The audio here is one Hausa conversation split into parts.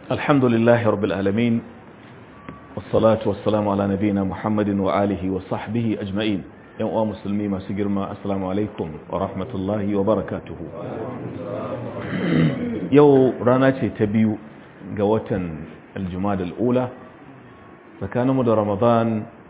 الحمد لله رب العالمين والصلاة والسلام على نبينا محمد وآله وصحبه أجمعين يوم مسلمي ما سجرما السلام عليكم ورحمة الله وبركاته يو راناتي تبيو قوة الجماد الأولى فكان مدى رمضان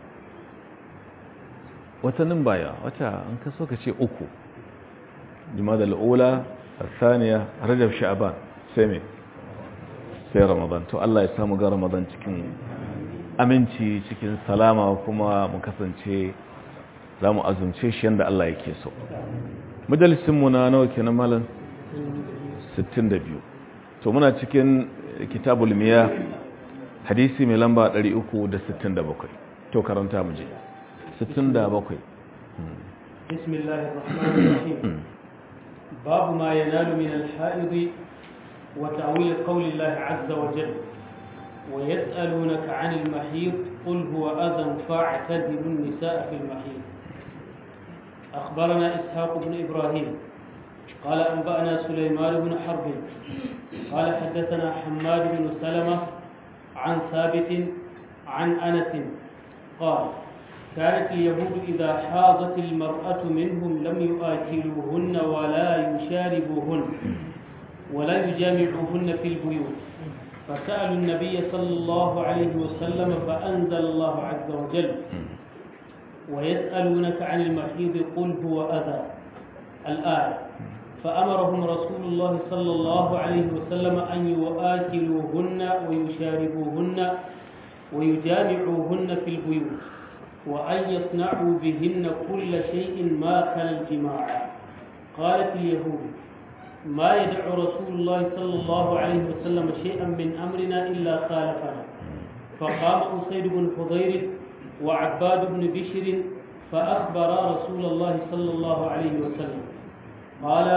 وتنم بايا وتا انكسوك شيء أكو جماد الأولى الثانية رجب شعبان سيمي sai ramadan to Allah ya samu ga ramadan cikin aminci cikin salama kuma mu kasance za mu azumce shi yadda Allah yake so majalisinmu na nawa kenan malam 62 to muna cikin kitabul miya hadisi mai lamba 367 to karanta mu je 67 بسم الله الرحمن الرحيم باب ما ينال من الحائض وتأويل قول الله عز وجل ويسألونك عن المحيض قل هو أذى فاعتزلوا النساء في المحيض أخبرنا إسحاق بن إبراهيم قال أنبأنا سليمان بن حرب قال حدثنا حماد بن سلمة عن ثابت عن أنس قال كانت اليهود إذا حاضت المرأة منهم لم يؤكلوهن ولا يشاربوهن ولا يجامعوهن في البيوت فسألوا النبي صلى الله عليه وسلم فأنزل الله عز وجل ويسألونك عن المحيض قل هو أذى الآية فأمرهم رسول الله صلى الله عليه وسلم أن يؤكلوهن ويشاربوهن ويجامعوهن في البيوت وأن يصنعوا بهن كل شيء ما خلا الجماع قالت اليهود ما يدع رسول الله صلى الله عليه وسلم شيئا من أمرنا إلا خالفنا فقام أسيد بن حضير وعباد بن بشر فأخبرا رسول الله صلى الله عليه وسلم قال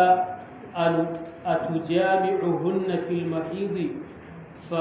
أتجامعهن في المحيض ف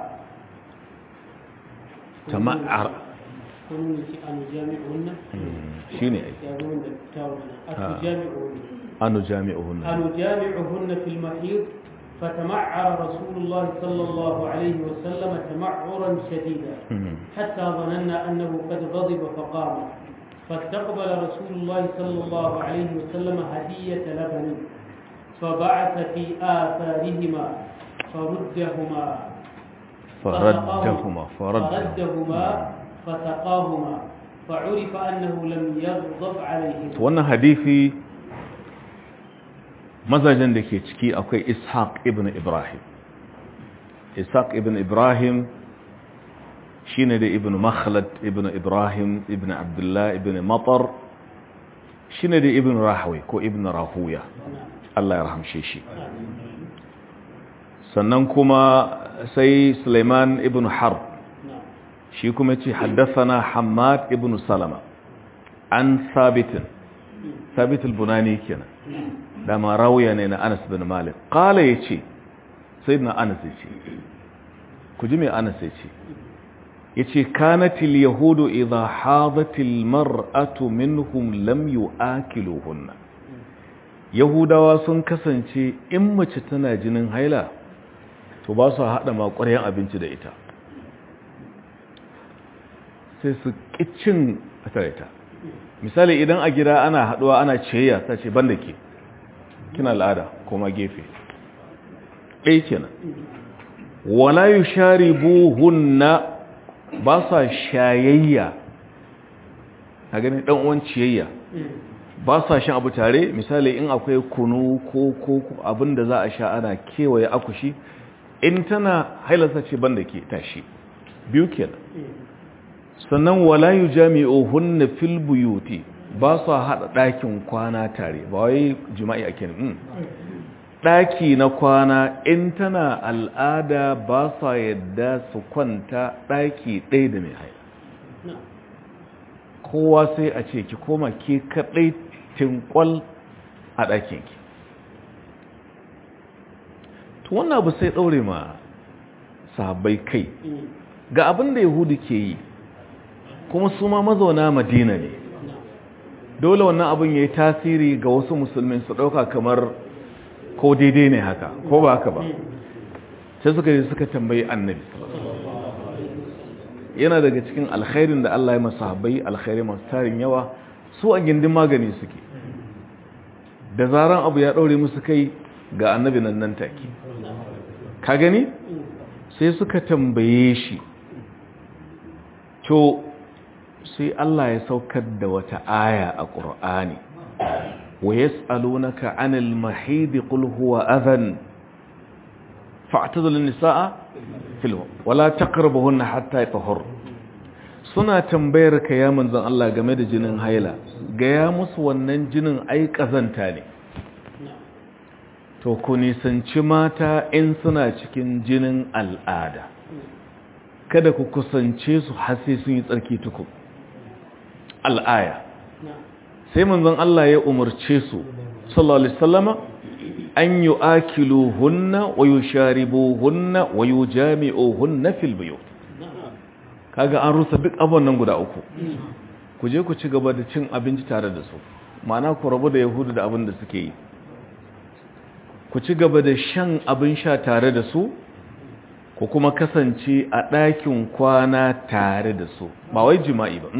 تمعر كنون أنجامعهن شيني يقولون أتجامعهن أنو جامعهن أنجامعهن في المحيض فتمعر رسول الله صلى الله عليه وسلم تمعرا شديدا حتى ظننا أنه قد غضب فقام فاستقبل رسول الله صلى الله عليه وسلم هدية لبن فبعث في آثارهما فردهما فردهما فردهما فسقاهما فعرف أنه لم يغضب عليهما wannan hadisi mazajen da ke ciki akwai ishaq ibn ibrahim ishaq ibn ibrahim shine da ibn makhlad ibn ibrahim ibn abdullah ibn matar shine da ibn rahawi ko ibn rahuya Allah ya rahamshe shi sannan kuma sai suleiman ibn harb shi kuma ce haddasa hamad ibn salama an sabitin sabit al-bunani kenan da ma rawiya ne na Anas bin Malik qala yace sayyidina Anas yace ku ji me Anas yace yace kanatil yahudu idha hadatil mar'atu minhum lam yu'akiluhunna yahudawa sun kasance in mace tana jinin haila to ba su hada makwaryan abinci da ita sai su kicin tare ta misali idan a gida ana haduwa ana ciyayya ta ce banda ke kina al'ada kuma gefe ɗaya kenan wala yi shari buhunna ba sa shayayya a ganin ɗan'uwan ciyayya ba sa shan abu tare misali in akwai kunu ko ko abin da za a sha ana kewaye akushi in tana hailasa ce banda ke tashi biyu kenan sannan wala yi jami'ohunna fil buyuti ba su haɗa ɗakin kwana tare ba wai jima'i a kenan ɗaki na kwana in tana al'ada ba sa yadda su kwanta ɗaki ɗaya da mai haila kowa sai a ce ki koma ke kaɗai tinkwal a ɗakinki to wannan abu sai ɗaure ma sahabbai kai ga abin da yahudu ke yi kuma su ma mazauna madina ne dole wannan abin ya yi tasiri ga wasu musulmin su ɗauka kamar ko daidai ne haka ko ba haka ba sai suka yi suka tambayi annabi yana daga cikin alkhairin da Allah ya masa sahabbai alkhairi masu tarin yawa su a gindin magani suke da zaran abu ya ɗaure musu kai ga annabi nan nan take ka gani sai suka tambaye shi to sai Allah ya saukar da wata aya a ƙur'ani wa yas'alunaka 'anil mahid qul huwa adhan fa'tazilun nisaa fil wala taqrabuhunna hatta yatahhur suna tambayar ka ya manzon Allah game da jinin haila ga ya musu wannan jinin ai kazanta ne to ku nisanci mata in suna cikin jinin al'ada kada ku kusance su har sai sun yi tsarki tuku al'aya sai manzon Allah ya umarce su sallallahu alaihi wasallama an yu'akiluhunna wa yusharibuhunna wa yujami'uhunna fil buyut kaga an rusa duk abun nan guda uku ku je ku ci gaba da cin abinci tare da su ma'ana ku rabu da yahudu da abin da suke yi ku ci gaba da shan abin sha tare da su ku kuma kasance a ɗakin kwana tare da su ba wai jima'i ba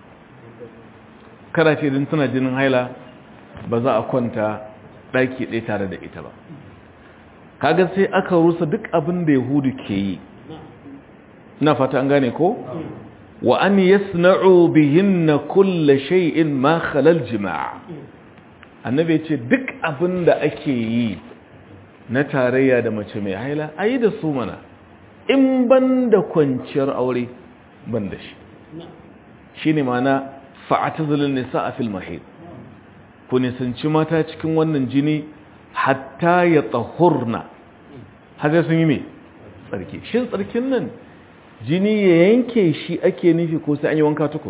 kada ce din tana jinin haila ba za a kwanta ɗaki ɗaya tare da ita ba kaga sai aka rusa duk abin da yahudu ke yi na fata an gane ko wa an yasna'u bihinna kulla shay'in ma khalal jima'a annabi ce duk abin da ake yi na tarayya da mace mai haila ayi da su mana in ban da kwanciyar aure ban da shi shine mana fa'atazilun nisa'a fil mahid ku nisanci mata cikin wannan jini hatta ya tsahurna haka sun yi mai tsarki shin tsarkin nan jini ya yanke shi ake nufi ko sai an yi wanka tuku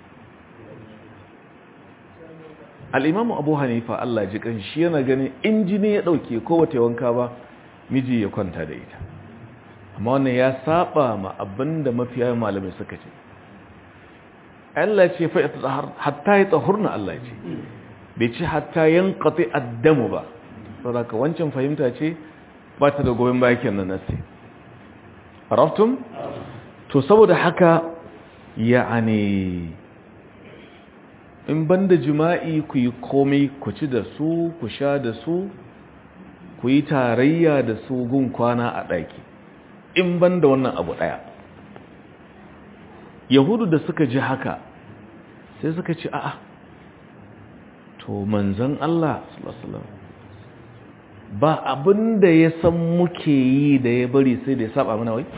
al'imamu abu hanifa Allah ji kan shi yana ganin in jini ya ɗauke ko wata wanka ba miji ya kwanta da ita amma wannan ya saba ma abinda mafiya malamai suka ce Allah ce fa hatta ya tsahurna Allah ce bai ce hatta yankati addamu ba saboda wancan fahimta ce ba ta da goyon baya kenan nasi araftum to saboda haka ya'ani in banda jima'i ku yi komai ku ci da su ku sha da su ku yi tarayya da su gun kwana a ɗaki in banda wannan abu ɗaya yahudu da suka ji haka sai suka ci a'a to manzan Allah ba abin da ya san muke yi da ya bari sai da ya saba mana wai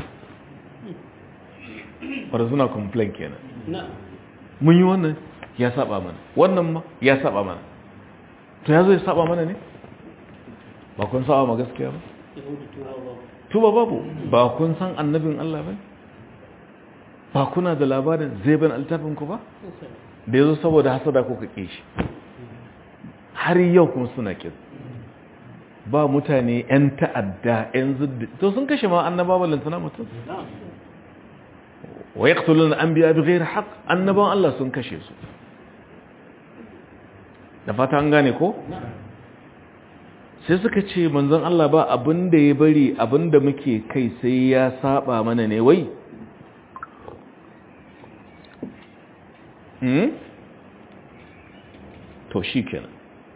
wadda suna complain kenan mun yi wannan ya saba mana wannan ma ya saba mana to ya zo ya saba mana ne ba kun saba ma gaskiya ba tuba babu ba kun san annabin Allah ba ba kuna da labarin zai ban altafinku ba da ya zo saboda hasada ko ka ƙi shi har yau kuma suna ƙin ba mutane 'yan ta'adda 'yan zuddi to sun kashe ma annaba ballantana mutum wa ya ƙtulun an biya bi gairar haƙ annaban Allah sun kashe su da fata an gane ko? sai suka ce manzon Allah ba abin da ya bari abin da muke kai sai ya saba mana ne wai to shi kenan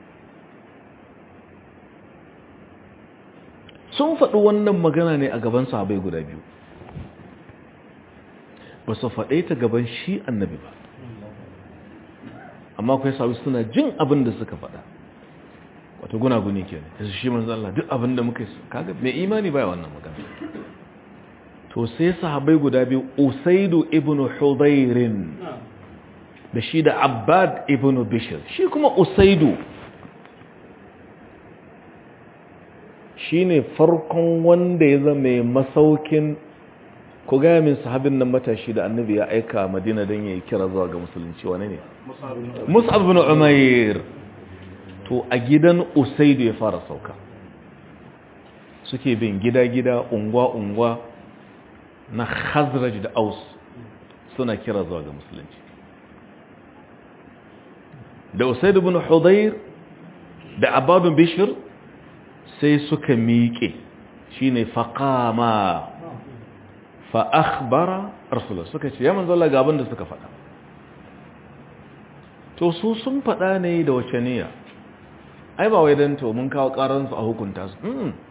sun faɗi wannan magana ne a gaban sahabai guda biyu ba su faɗe ta gaban shi annabi ba amma kai sahabai suna jin abin da suka faɗa wata gunaguni ke ne yasu shi manzan Allah duk abin da muka yi kaga mai imani baya wannan magana to sai sahabai guda biyu usaidu ibn hudairin da shi da abbad ibn bishir shi kuma usaidu shi ne farkon wanda ya zama masaukin ku gaya min sahabin nan matashi da annabi ya aika madina don ya yi kira zuwa ga musulunci wane ne mus'ab bin umair to a gidan usaidu ya fara sauka suke bin gida-gida unguwa-unguwa na khazraj da aus suna kira zuwa ga musulunci da usaidu bin hudayr da abadun bishir sai suka miƙe shine faqama fa akhbara rasulullah suka ce ya manzo Allah ga abin da suka faɗa to su sun faɗa ne da wace niyya ai ba wai dan to mun kawo karansu a hukunta su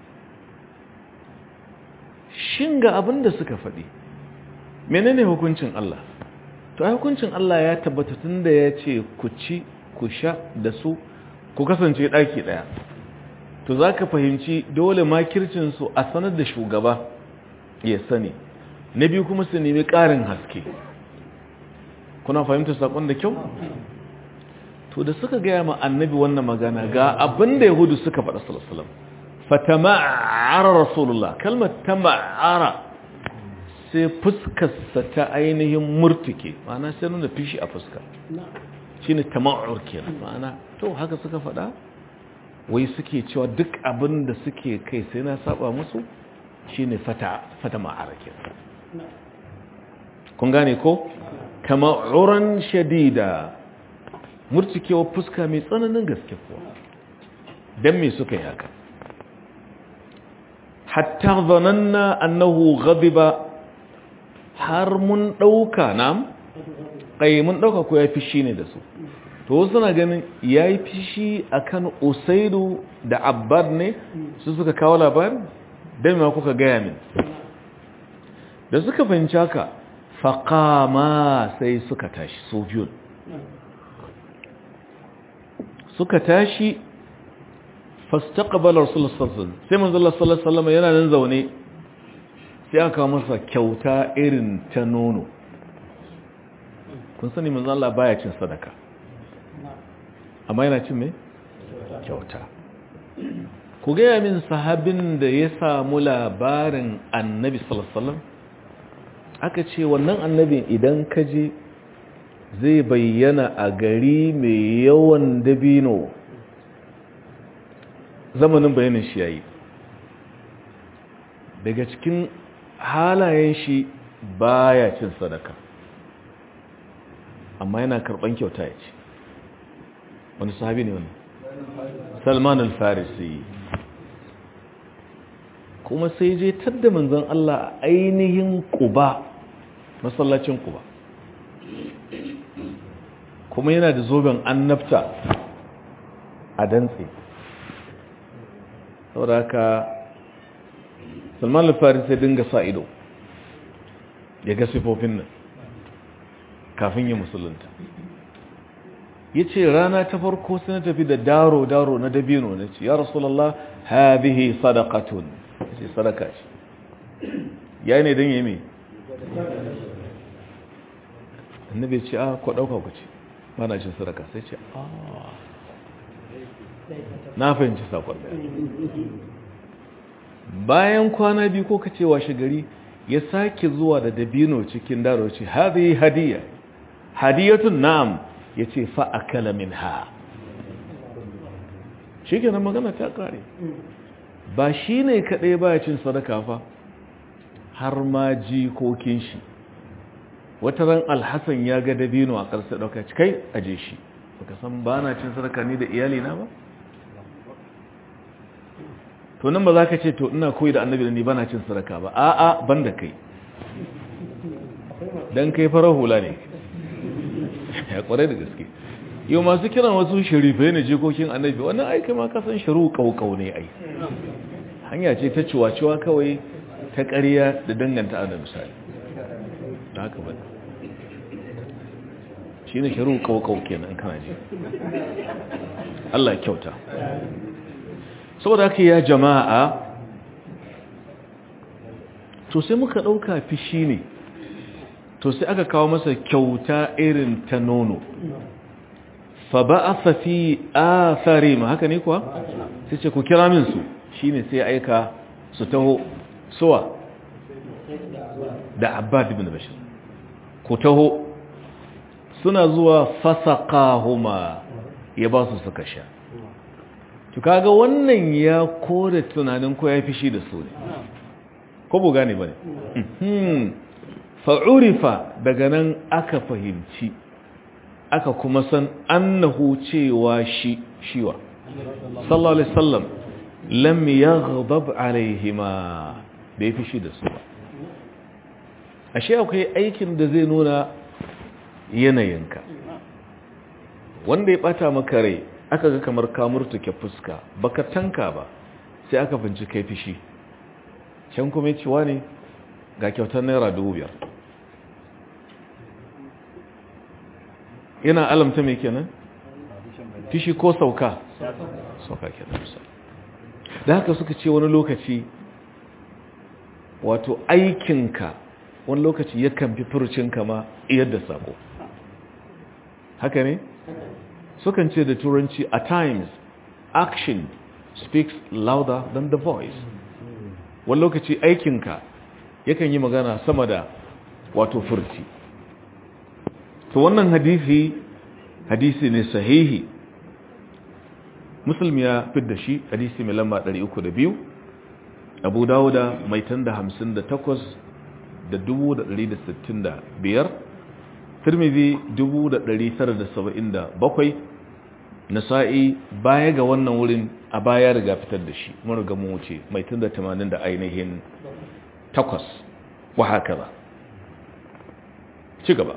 shin ga abin da suka faɗi menene hukuncin Allah to ai hukuncin Allah ya tabbata tunda ya ce ku ci ku sha da su ku kasance ɗaki ɗaya to za ka fahimci dole makircinsu a sanar da shugaba ya sani na biyu kuma su nemi ƙarin haske kuna fahimta saƙon da kyau to da suka gaya ma annabi wannan magana ga abin da yahudu suka faɗa salasalam fatama'ara rasulullah kalmar tama'ara sai fuskarsa ta ainihin murtuke ma'ana sai nuna fishi a fuska shi ne tama'ur kenan ma'ana to haka suka faɗa wai suke cewa duk abin da suke kai sai na saba musu shi ne fata ma'ara kenan kun gane ko tama'uran shadida murtukewa fuska mai tsananin gaske kuwa don me suka yi haka hatta zananna annahu ghadiba har mun ɗauka nam kai mun ɗauka ko ya fishi ne da su to suna ganin ya yi fishi a kan usaidu da abbad ne su suka kawo labarin don ma kuka gaya min da suka fahimci haka faƙama sai suka tashi su biyun suka tashi fastaqbala rasulullah sallallahu alaihi wasallam sai manzo Allah sallallahu alaihi wasallam yana nan zaune sai aka kawo masa kyauta irin ta nono kun sani manzo Allah baya cin sadaka amma yana cin me kyauta ku ga min sahabin da ya samu labarin annabi sallallahu alaihi wasallam aka ce wannan annabin idan ka je zai bayyana a gari mai yawan dabino zamanin bayanin shi yayi daga cikin halayen shi baya cin sadaka amma yana karban kyauta ya ce wani sahabi ne wani salman al-farisi kuma sai je tadda manzon Allah ainihin kuba masallacin kuba kuma yana da zoben annabta a dantse saboda haka salman al-farisi ya dinga sa ido ya ga sifofin nan kafin ya musulunta ya ce rana ta farko sai na tafi da daro-daro na dabino na ce ya rasulallah habihi sadakatun ya ce sadaka ce ya ne don yi mai annabi ce a kwa ɗauka ku ce mana cin sadaka sai ce a na fahimci sakon da bayan kwana biyu ko ka ce washe gari ya sake zuwa da dabino cikin daro ce habihi hadiyya hadiyatun na'am ya ce fa'akala min ha shi kenan magana ta kare ba shi ne kaɗai ba cin sadaka fa har ma jikokin shi wata ran alhassan ya ga dabino a ƙarsa ɗauka kai aje shi baka san ba na cin sadaka ni da iyalina ba to nan ba za ka ce to ina koyi da annabi da ni ba na cin sadaka ba a'a ban da kai don kai farar hula ne ya kware da gaske yau masu kiran wasu sharifai ne jikokin annabi wannan aiki ma kasan sharu kaukau ne ai hanya ce ta ciwa-ciwa kawai ta ƙarya da danganta ana misali da haka ba shi ne sharu kaukau kenan kana ji Allah ya kyauta saboda haka ya jama'a to sai muka ɗauka fishi ne to sai aka kawo masa kyauta irin ta nono fa ba'atha fi atharim haka ne kuwa sai ce ku kira min su shine sai aika su taho suwa da abbad ibn bashir ku taho suna zuwa fasaqahuma ya ba su suka sha to kaga wannan ya kore tunanin ko ya fishi da su ne ko bu gane bane fa'urifa daga nan aka fahimci aka kuma san annahu cewa shi shiwa sallallahu alaihi sallam lam yaghdab alaihima bai fishi da su ba ashe akwai aikin da zai nuna yanayinka wanda ya bata maka rai aka ga kamar ka murtuke fuska baka tanka ba sai aka finci kai fishi can kuma cewa ne ga kyautar naira dubu biyar yana alamta mai kenan fishi ko sauka sauka kenan da haka suka ce wani lokaci wato aikinka wani lokaci yakan fi furucinka ma yadda sako haka ne sukan ce da turanci at times action speaks louder than the voice wani lokaci aikinka yakan yi magana sama da wato furci to wannan hadisi hadisi ne sahihi muslim ya fidda shi hadisi mai lamba 302 abu dawuda mai tanda 58 da 1165 tirmidhi 1977 nasa'i baya ga wannan wurin a baya riga fitar da shi mun riga mun wuce mai tanda 80 da ainihin takwas wa haka ba ci gaba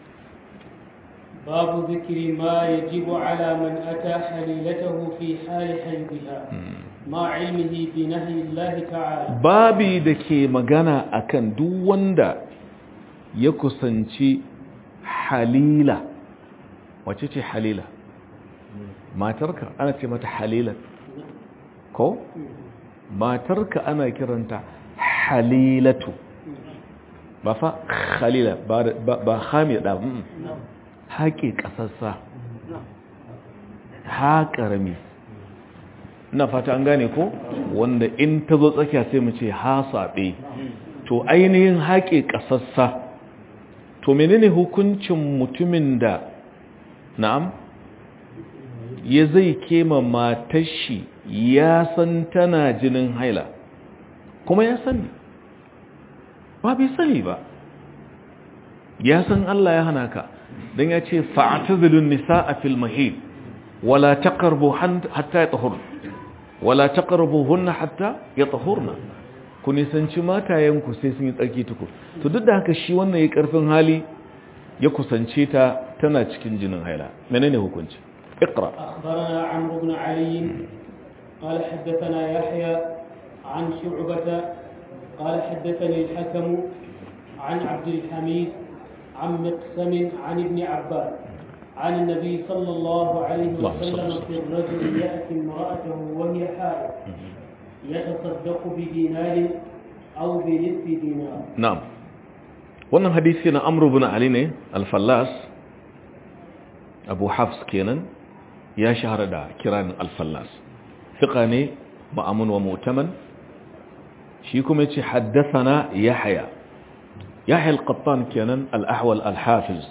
باب ذكر ما يجب على من أتى حليلته في حال حيضها مع علمه بنهي الله تعالى babi da ke magana akan duk wanda ya kusanci halila wace ce halila matarka ana ce mata halila ko matarka ana kiranta halilatu ba fa halila ba hamida haƙe ƙasassa ha ƙarami ina fata an gane ko wanda in ta zo tsakiya sai mu ce ha saɓe to ainihin haƙe ƙasassa to menene hukuncin mutumin da na'am ya zai kema matashi ya san tana jinin haila kuma ya sani ba bai sani ba ya san Allah ya hana ka don ya ce fa'atazilun nisa a filmahid wala taqrabu hatta yatahur wala taqrabu hunna hatta yatahurna ku nisanci matayenku sai sun yi tsarki tuku to duk da haka shi wannan ya karfin hali ya kusance ta tana cikin jinin haila menene hukunci اقرا اخبرنا عمرو بن علي قال حدثنا يحيى عن شعبة قال حدثني الحكم عن عبد الحميد عن مقسم عن ابن عباس عن النبي صلى الله عليه وسلم في الرجل يأتي امرأته وهي حائض يتصدق بدينار أو بنصف دينار نعم wannan hadisi na amru bin ali ne al-fallas abu hafs kenan ya shahara da kiran al-fallas fiqa ne ma'amun wa mu'taman shi kuma yace haddathana yahya yahya al-qattan kenan al-ahwal al-hafiz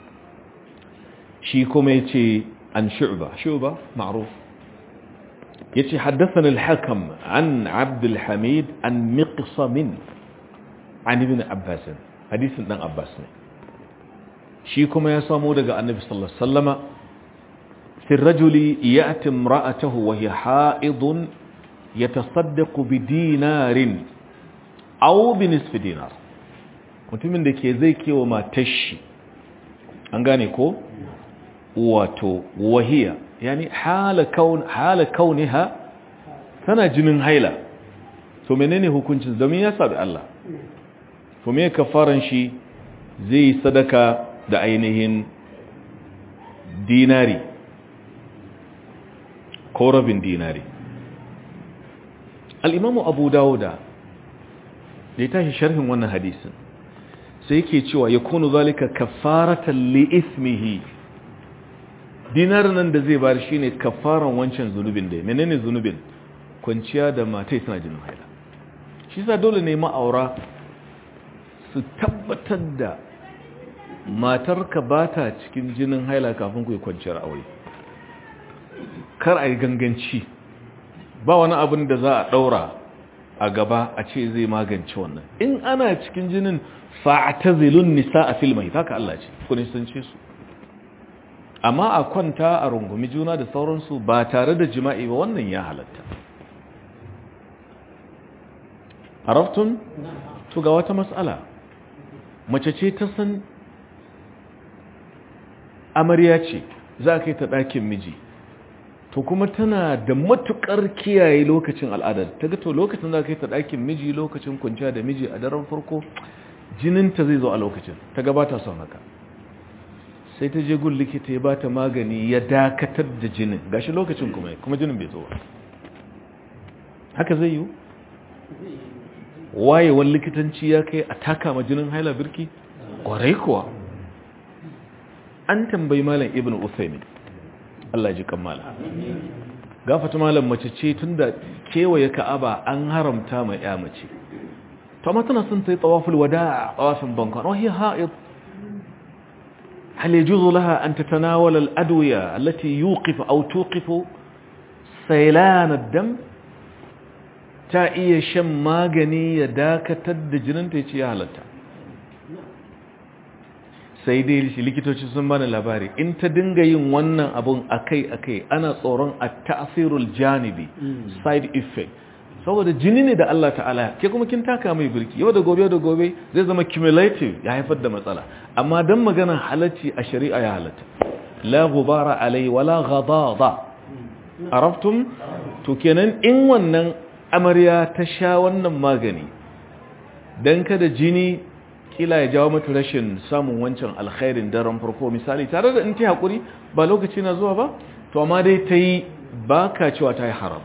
shi kuma yace an shu'ba shu'ba ma'ruf yace haddathana al-hakam an abd al-hamid an miqsam an ibn abbas hadisin dan abbas ne shi kuma ya samu daga annabi sallallahu alaihi wasallama fi rajuli ya'ti imra'atahu wa hiya ha'idun yatasaddaqu bi dinarin aw bi nisfi dinar mutumin da ke zai kewa matashi an gane ko wato wahiya yani hala kaun hala kauniha tana jinin haila to menene hukuncin domin ya sabi Allah to me kafaran shi zai sadaka da ainihin dinari ko rabin dinari al'imamu abu dawuda da ya tashi sharhin wannan hadisin sai yake cewa ya kunu zalika kafaratan li ismihi dinar nan da zai bari shine kafaran wancan zunubin da menene zunubin kwanciya da matai suna jinin haila shi sa dole ne ma'aura su tabbatar da matarka ba ta cikin jinin haila kafin ku yi kwanciyar aure kar a yi ganganci ba wani abin da za a ɗaura a gaba a ce zai magance wannan in ana cikin jinin fa'atazilun nisa a filmai haka Allah ce ku nisance su amma a kwanta a rungumi juna da sauransu ba tare da jima'i ba wannan ya halatta araftun to ga wata matsala mace ce ta san amarya ce za a kai ta ɗakin miji to kuma tana da matukar kiyaye lokacin al'adar ta ga to lokacin za a kai ta ɗakin miji lokacin kwanciya da miji a daren farko jininta zai zo a lokacin ta gabata son haka sai ta je gun likita ya bata magani ya dakatar da jinin gashi lokacin kuma kuma jinin bai zo ba haka zai yi wayewar likitanci ya kai a taka ma jinin haila birki kwarai kuwa an tambayi malam ibn usaimin Allah ji kammala gafata malam mace ce tunda kewaye ka'aba an haramta mai ya mace to amma tana son ta yi tsawaful wada tsawafin bankon oh hiya ha'id هل يجوز لها أن تتناول الأدوية التي يوقف أو توقف سيلان الدم ta iya shan magani ya dakatar da jininta ya ce ya halatta sai dai shi likitoci sun bani labari in ta dinga yin wannan abun akai-akai ana tsoron a ta'asirul janibi side effect saboda jini ne da Allah ta'ala ke kuma kin taka mai birki yau da gobe da gobe zai zama cumulative ya haifar da matsala amma dan magana halacci a shari'a ya halatta la gubara alai wala ghadada araftum to kenan in wannan amarya ta sha wannan magani don kada jini kila ya jawo mata rashin samun wancan alkhairin daren farko misali tare da in ta haƙuri ba lokaci na zuwa ba to amma dai ta yi ba ka cewa ta yi haram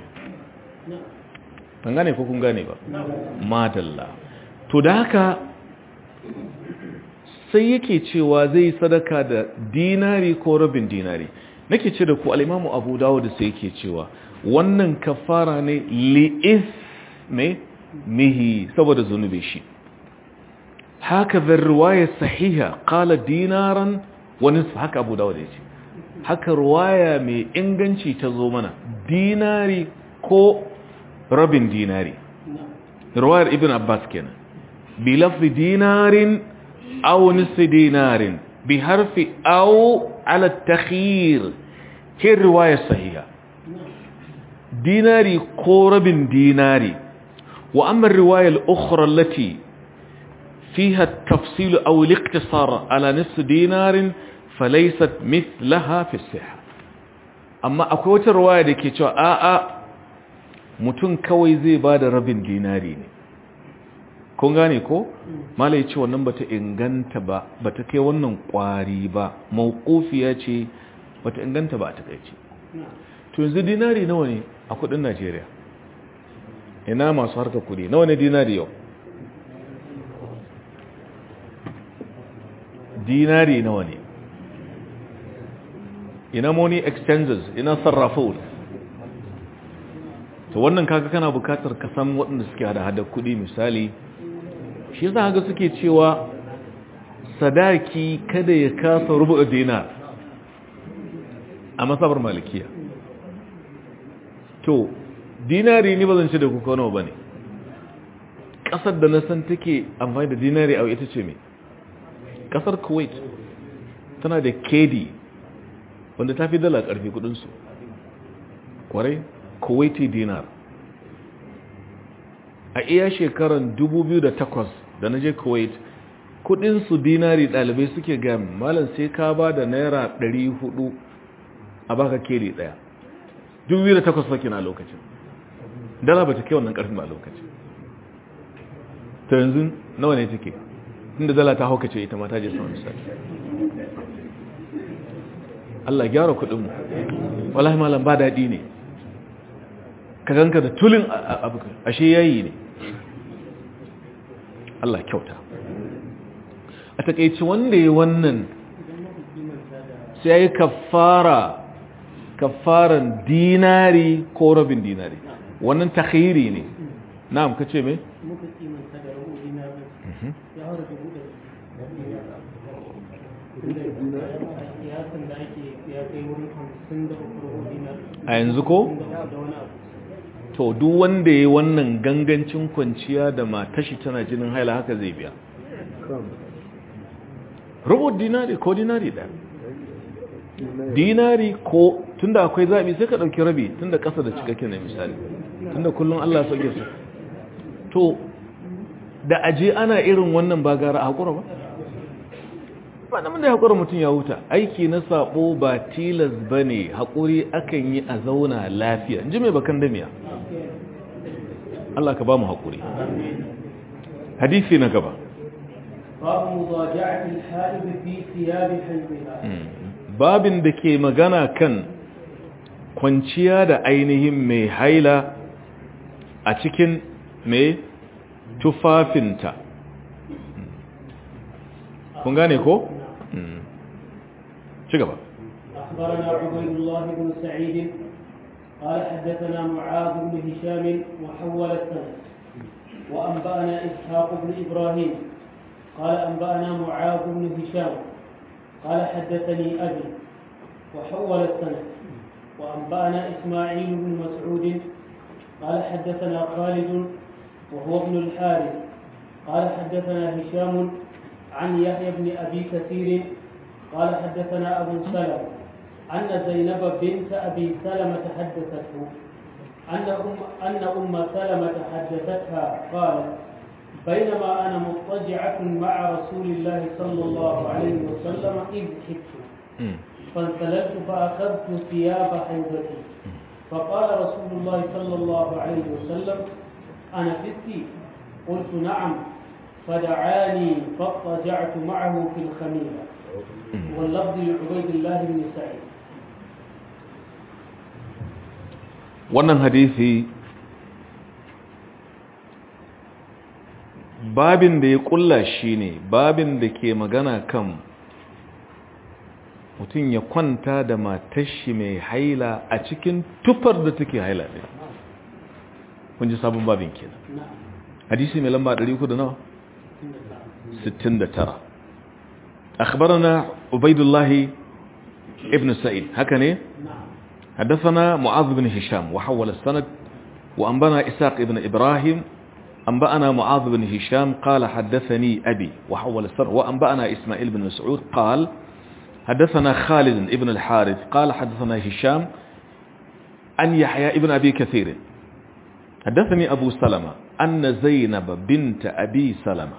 ban gane ko kun gane ba madalla to da haka sai yake cewa zai sadaka da dinari ko rabin dinari nake ce da ku al'imamu abu dawo da sai yake cewa wannan kafara ne li'is mai mihi saboda zunubi shi haka zan ruwaya sahiha kala dinaran wani haka abu dawo da ya ce haka ruwaya mai inganci ta zo mana dinari ko rabin dinari ruwayar ibn abbas kenan bi lafi dinarin aw nisfi dinarin bi harfi aw ala takhir ke riwaya sahiha dinari ko rabin dinari wa amma riwaya al-ukhra allati fiha at-tafsil aw al-iqtisar ala nisf dinarin falaysat mithlaha fi as-sihha amma akwai wata riwaya da ke cewa a a mutum kawai zai bada rabin dinari ne kun gane ko malai ce wannan bata inganta ba bata kai wannan kwari ba mawqufiya ce bata inganta ba a takaice to yanzu dinari nawa ne a kudin Najeriya ina masu harkar kudi nawa ne dinari yau dinari nawa ne ina money exchanges ina sarrafo to wannan kaga kana bukatar ka san waɗanda suke hada hada kudi misali shi yasa ga suke cewa sadaki kada ya kasa rubu dinar a masabar malikiya to dinari ni ba zan ci da kuka nawa bane kasar da na san take amfani da dinari a ita ce me kasar kuwait tana da kedi wanda ta fi dala karfi kudinsu kwarai kuwaiti dinar a iya shekaran 2008 da na je kuwait kudinsu dinari dalibai suke gam malam sai ka ba da naira 400 a baka keli daya 2008 fake na lokacin dala ba ta kai wannan karfin ba a lokacin ta yanzu nawa ne take inda dala ta haukace ita mata je sama misali Allah gyara kudinmu wallahi malam ba daɗi ne ka ganka da tulin abu ashe yayi ne Allah kyauta a takeici wanda ya wannan sai ya yi kafara kafaran dinari ko rabin dinari wannan takhiri ne na'am ka ce me? muka kimanta da rabu dinar ya haura dubu ɗari kiyasan da ake ya kai wurin hamsin da uku rabu dinar a yanzu ko? da wani abu to duk wanda ya wannan gangancin kwanciya da matashi tana jinin haila haka zai biya rubu dinari ko dinari ɗaya dinari ko tunda akwai zaɓi sai ka ɗauki rabi tunda ƙasa da cikakken na misali tunda kullum Allah ya sauke su to da aje ana irin wannan ba gara a haƙura ba ba da da haƙura mutum ya huta aiki na sabo ba tilas ba ne haƙuri akan yi a zauna lafiya ji mai bakan damiya Allah ka ba mu haƙuri hadisi na gaba باب مضاجعة الحائض في ثياب حيضها babin da ke magana kan kwanciya da ainihin mai haila a cikin mai tufafinta kun gane ko? ci gaba أخبرنا عبيد الله بن سعيد قال حدثنا معاذ بن هشام وحول السند وأنبأنا إسحاق بن إبراهيم قال أنبأنا معاذ بن هشام قال حدثني أبي وحول السند وأنبأنا إسماعيل بن مسعود قال حدثنا خالد وهو ابن الحارث قال حدثنا هشام عن يحيى بن أبي كثير قال حدثنا أبو سلمة أن زينب بنت أبي سلمة حدثته أن أم أن أم سلمة حدثتها قالت بينما أنا مضطجعة مع رسول الله صلى الله عليه وسلم إذ حبت فانسللت فأخذت ثياب حيضتي فقال رسول الله صلى الله عليه وسلم أنا فتي قلت نعم فدعاني فاضطجعت معه في الخميلة واللفظ لعبيد الله بن سعيد wannan hadisi babin da ya kulla shi ne babin da ke magana kan mutum ya kwanta da matashi mai haila a cikin tufar da take haila ɗin kun ji sabon babin kenan نعم hadisi mai lamba 300 da nawa 69 akhbarana ubaidullah ibn sa'id haka ne نعم حدثنا معاذ بن هشام وحول السند وأنبنا إساق بن إبراهيم أنبأنا معاذ بن هشام قال حدثني أبي وحول السند وأنبأنا إسماعيل بن مسعود قال حدثنا خالد بن الحارث قال حدثنا هشام عن يحيى بن أبي كثير حدثني أبو سلمة أن زينب بنت أبي سلمة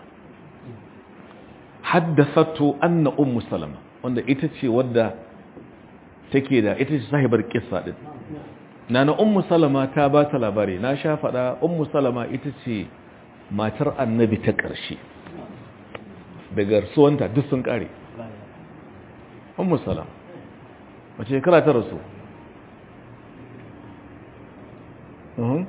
حدثته أن أم سلمة وأن إتتشي ودى take da ita ce sahibar kissa din nana ummu salama ta ba ta labari na sha fada ummu salama ita ce matar annabi ta ƙarshe daga rasuwanta duk sun ƙare ummu salama wace shekara ta rasu uhum.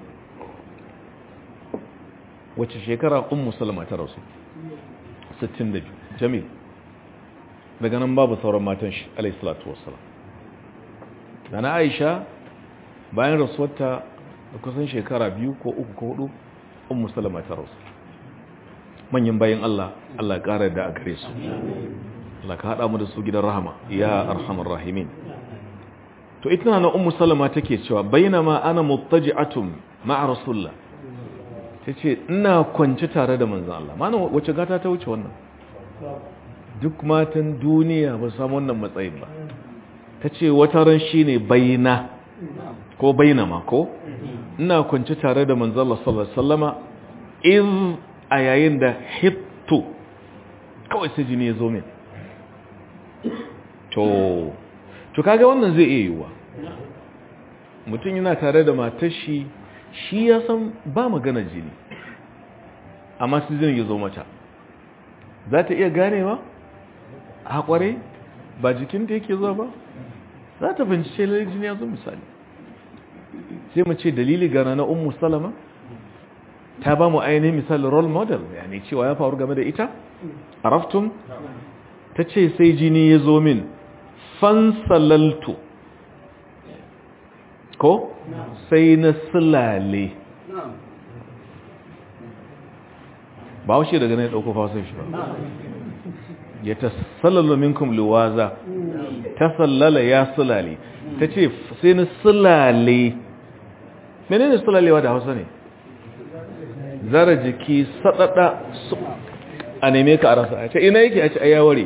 wace shekara ummu salama ta rasu 62 jamil daga nan babu sauran matan shi alayhi salatu wassalam da na aisha bayan rasuwarta da kusan shekara biyu ko uku ko hudu un musulama ta rasu manyan bayan Allah Allah ƙara da a gare su Allah ka haɗa mu da su gidan rahama ya arhamar rahimin to ita na ummu salama take cewa bainama ana muttaji'atun ma'a rasulullah tace ina kwance tare da manzon Allah mana wace gata ta wuce wannan duk matan duniya ba su samu wannan matsayin ba ta ce wata ran shi ne baina ko baina ma ko ina kwanci tare da manzala sallama in a yayin da hitto kawai sai jini ya zo min to to kaga wannan zai iya yiwuwa mutum yana tare da matashi shi ya san ba magana jini amma su jini ya zo mata za ta iya ganewa a kware ba jikinta yake zuwa ba za ta bincike lalai jini ya zo misali sai mu ce dalili gana na ummu salama ta ba mu ainihin misali role model yani cewa ya faru game da ita araftun ta ce sai jini ya zo min fansalaltu ko sai na silale ba washe daga na ya ɗauko fason shi ba ya ta sallalu minkum liwaza ta sallala ya sulale ta ce sai na sulale menene sulalewa da hausa ne zara jiki sadada su a neme ka a rasa a ce ina yake a ce ayaware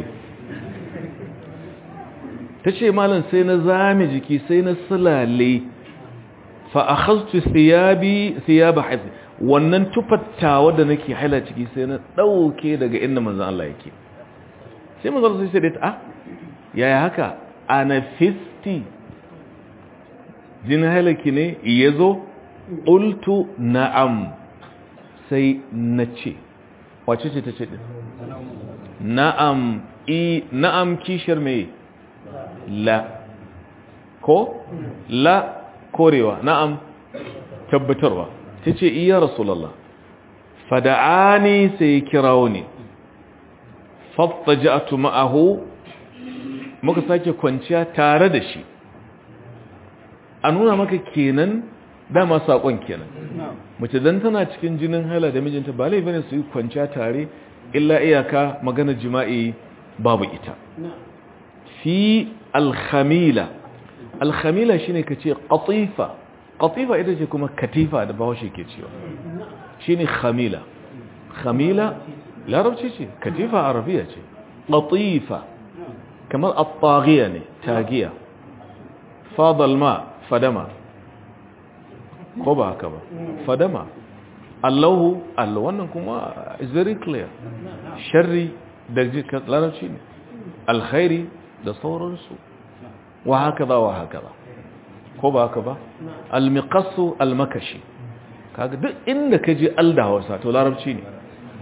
ta ce malin sai na zame jiki sai na sulale fa a hastu siyabi siyaba haifi wannan tufattawa da nake haila ciki sai na ɗauke daga inda manzan Allah yake sai manzan Allah sai da ta ah yaya haka ana fisti jinin hailaki ne ya zo ƙultu na'am sai na ce wace ce ta ce ɗin na'am i na'am kishiyar mai la ko la korewa na'am tabbatarwa ta ce iya rasulallah fada'ani sai kirawo ne fattaja'atu ma'ahu muka sake kwanciya tare da shi a nuna maka kenan dama saƙon kenan mace dan tana cikin jinin hala da mijinta ba laifi ne su yi kwanciya tare illa iyaka maganar jima'i babu ita fi alhamila alhamila shine ka ce ƙatifa ƙatifa ita ce kuma katifa da bahaushe ke cewa shine khamila khamila larabci ce katifa arabiya ce ƙatifa kamar at-taghiya ne tagiya fadal ma fadama ko ba haka ba fadama allahu allah wannan kuma is very clear sharri da larabci ne alkhairi da sauransu wa haka ba wa haka ba ko ba haka ba almiqassu almakashi kaga duk inda ka je alda hausa to larabci ne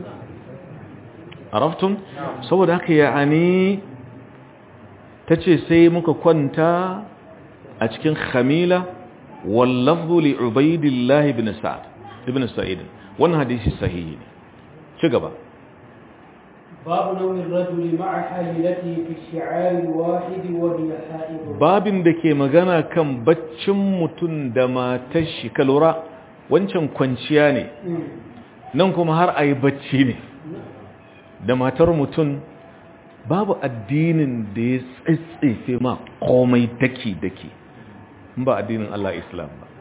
araftum saboda haka ya'ani tace sai muka kwanta a cikin khamila wallafzu li ubaidillah ibn sa'd ibn sa'id wannan hadisi sahihi ne ci gaba باب نوم الرجل مع حليلته في الشعار الواحد وهي حائض babin da ke magana kan baccin mutum da matar shi kalura wancan kwanciya ne nan kuma har a yi bacci ne da matar mutum babu addinin da ya tsitsefe ma komai daki-daki ba addinin Allah Islam ba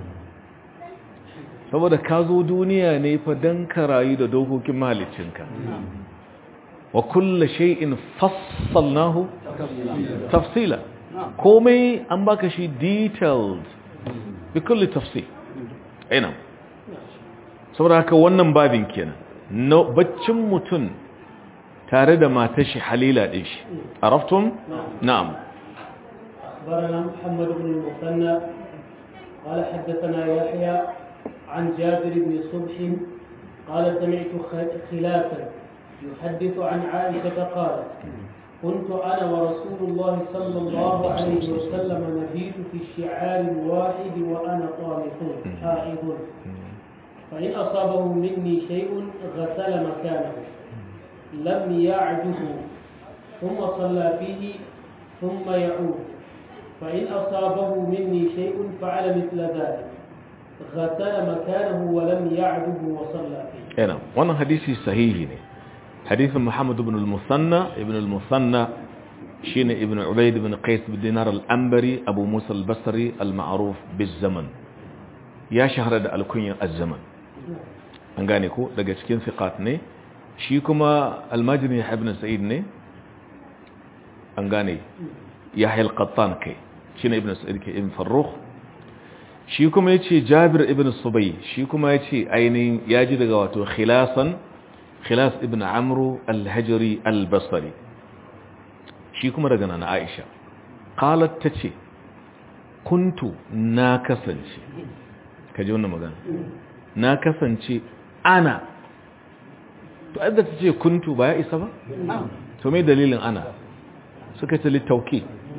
saboda ka zo duniya ne fa don ka rayu da dokokin mahalicinka wa kulla shay'in fassalnahu tafsila komai an baka shi detailed bi kulli tafsil ina saboda haka wannan babin kenan no baccin mutum tare da matar shi halila din shi araftum na'am أخبرنا محمد بن المثنى قال حدثنا يحيى عن جابر بن صبح قال سمعت خلافا يحدث عن عائشة قالت كنت أنا ورسول الله صلى الله عليه وسلم نبيت في الشعار الواحد وأنا طامث حائض فإن أصابه مني شيء غسل مكانه لم يعده ثم صلى فيه ثم يعود فإن أصابه مني شيء فعل مثل ذلك غسل مكانه ولم يعده وصلى فيه ina wannan hadisi sahihi ne hadisin Muhammad ibn al-Musanna ibn al-Musanna shine ibn Ubayd ibn Qais bin Dinar al-Anbari Abu Musa al-Basri al-ma'ruf biz-zaman ya shahara da alkunyan az-zaman an gane ko daga cikin fiqat ne shi kuma al-Majri ibn Sa'id ne an gane Yahya al-Qattan kai shine ibn Sa'id ke ibn Farrukh shi kuma ya ce jabir ibn subai shi kuma ya ce ainihin ya ji daga wato khilasan khilas ibn amru al-hajari al-basari shi kuma daga nana aisha qalat ta ce kuntu na kasance ka ji wannan magana na kasance ana to adda ta ce kuntu ba ya isa ba to mai dalilin ana suka ce littauki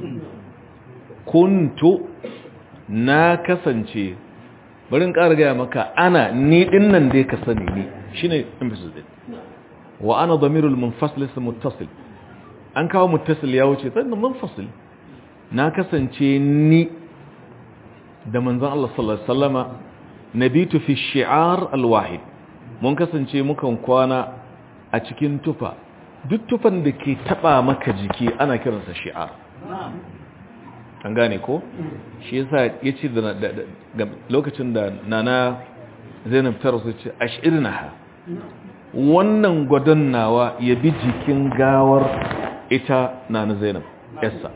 kuntu na kasance barin ƙara gaya maka ana ni ɗin nan dai ka sani ne shi ne emphasis ɗin wa ana damirul munfasil su muttasil an kawo muttasil ya wuce sannan munfasil na kasance ni da manzan Allah sallallahu Alaihi wasallama nabitu fi shi'ar alwahid mun kasance mukan kwana a cikin tufa duk tufan da ke taba maka jiki ana kiransa shi'ar an gane ko shi yasa yace da lokacin da nana Zainab ta rasu ce ashirnaha wannan gwadon nawa ya bi jikin gawar ita nana Zainab yassa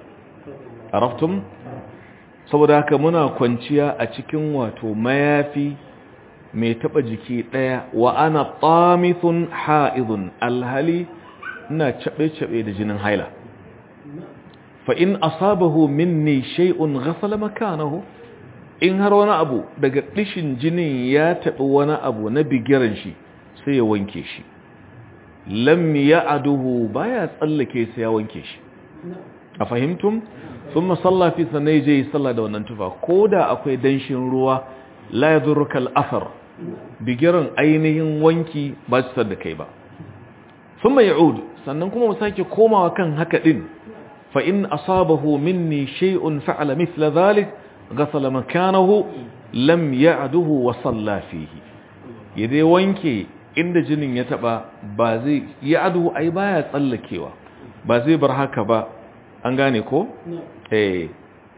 araftum saboda haka muna kwanciya a cikin wato mayafi mai taba jiki daya wa ana tamithun haidun alhali ina cabe-cabe da jinin haila fa in asabahu minni shay'un ghasala makanahu in har wani abu daga dishin jinin ya tabi wani abu na bigiran shi sai ya wanke shi lam ya'aduhu baya tsallake sai ya wanke shi a fahimtum thumma salla fi sanai je salla da wannan tufa koda akwai danshin ruwa la yadurruka al-athar bigiran ainihin wanki ba su da kai ba thumma ya'ud sannan kuma mu sake komawa kan haka din fa in asabahu minni shay'un fa'ala mithla dhalik ghasala makanahu lam ya'duhu wa salla fihi yadai wanke inda jinin ya taba ba zai ya'duhu ai baya tsallakewa ba zai bar haka ba an gane ko eh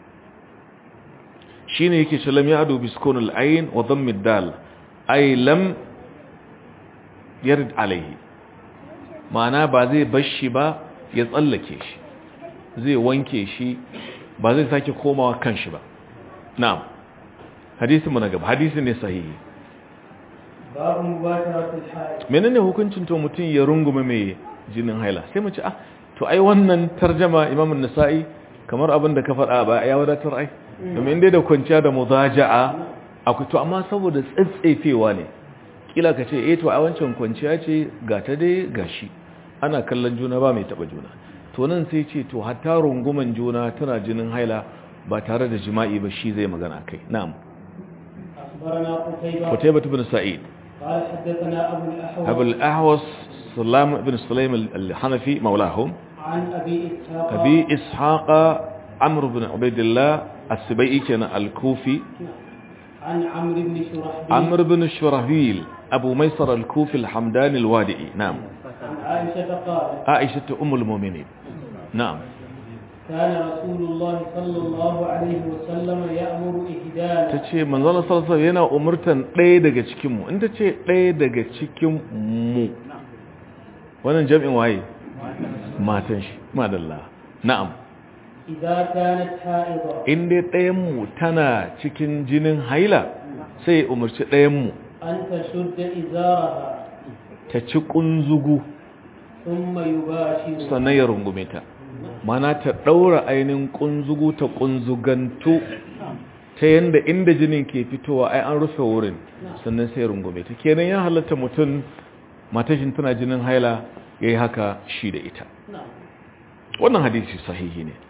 shine yake ce lam ya'du bi sukunil ayn wa dhammi dal ay lam yarid alayhi ma'ana ba zai bashi ba ya tsallake shi zai wanke shi ba zai sake komawa kan shi ba na'am hadisin mu na gaba hadisi ne sahihi babu mubasharatul haid menene hukuncin to mutum ya rungume mai jinin haila sai mu ce ah to ai wannan tarjama Imam an-Nasa'i kamar abin da ka faɗa ba ya wadatar ai domin dai da kwanciya da mudaja'a akwai to amma saboda tsatsefewa ne kila ka ce eh to a wancan kwanciya ce ga ta dai gashi ana kallon juna ba mai taba juna to nan sai ce to hatta runguman juna tana jinin haila ba tare da jima'i ba shi zai magana kai na'am أخبرنا قتيبة قتيبة بن سعيد قال حدثنا أبو الأحوص أبو الأهوس سلام بن سليم الحنفي مولاهم عن أبي إسحاق أبي إسحاق عمرو بن عبيد الله السبيعي كان الكوفي عن عمرو بن شرحبيل عمرو بن شرهبيل أبو ميسر الكوفي الحمداني الوادئي نعم عن عائشة قالت عائشة أم المؤمنين نعم كان رسول الله صلى الله عليه وسلم يأمر ta إهدانا ce manzana sarsa yana umurtan ɗaya daga cikinmu in ta ce ɗaya daga cikinmu wannan jam'in waye matan shi madalla na'am إذا كانت حائضة in dai ɗayanmu tana cikin jinin haila sai ya umarci ɗayanmu أن تشد إزارها ta ci ƙunzugu ثم يباشر sannan ya rungume ta mana ta ɗaura ainihin ƙunzugu ta ƙunzugantu ta yanda inda jinin ke fitowa ai an rufe wurin sannan sai ya rungume ta kenan ya halatta mutum matashin tana jinin haila ya yi haka shi da ita نعم wannan hadisi sahihi ne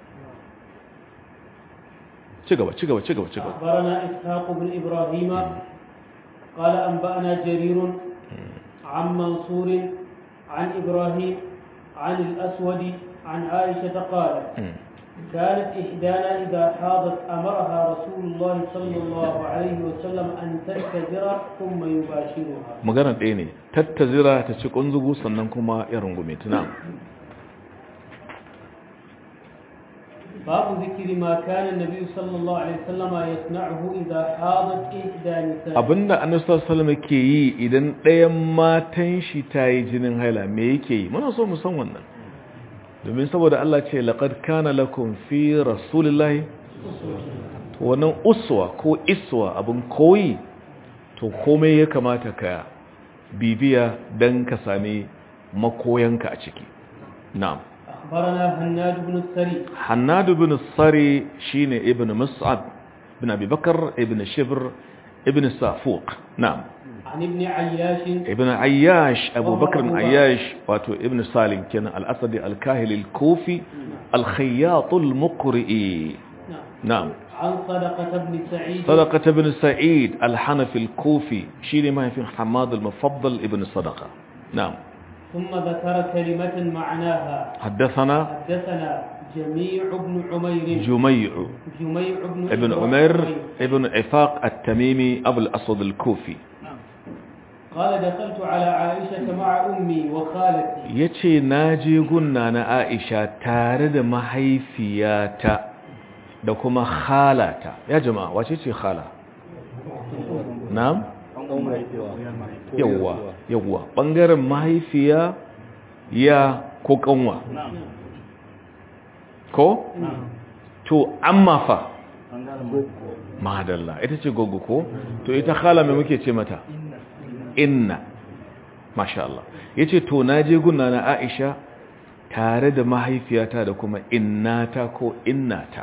ci gaba ci gaba ci gaba ci gaba أخبرنا إسحاق بن إبراهيم قال أنبأنا جرير عن منصور عن إبراهيم عن الأسود عن عائشة قالت Mm. كانت إحدانا إذا حاضت أمرها رسول الله صلى الله عليه وسلم أن تتزر ثم يباشرها magana ɗaya ne tattazira ta ci ƙunzugu sannan kuma ya rungume ta na'am باب ذكر ما كان النبي صلى الله عليه وسلم يصنعه إذا حاضت إحدى نسائه abinda annabi sallallahu alaihi wasallam ke yi idan ɗayan matan shi ta yi jinin haila me yake yi muna so mu san wannan domin saboda Allah ce laqad kana lakum fi rasulillahi to wannan uswa ko iswa abin koyi to komai ya kamata ka bibiya dan ka sami makoyanka a ciki na'am أخبرنا هناد بن السري حناد بن الصري شين ابن مصعب بن أبي بكر ابن شبر ابن سافوق نعم عن ابن عياش ابن عياش أبو وهو بكر أبو بكر. عياش واتو ابن سالم كان الأسدي الكاهل الكوفي الخياط المقرئي نعم نعم عن صدقة بن سعيد صدقة بن سعيد الحنفي الكوفي شين ما في حماد المفضل ابن صدقة نعم ثم ذكر كلمة معناها حدثنا حدثنا جميع بن عمير جميع جميع بن ابن عمر ابن عفاق التميمي أبو الأسود الكوفي قال دخلت على عائشة مع أمي وخالتي ya ce na je gunna na aisha tare da mahaifiyata da kuma halata ya jama'a wace ce hala na'am yawwa yawwa ɓangaren mahaifiya ya ko kanwa ko to amma fa madalla ita ce gogo ko to ita khala mai muke ce mata inna masha Allah yace to naje gunna na Aisha tare da mahaifiyata da kuma innata ko innata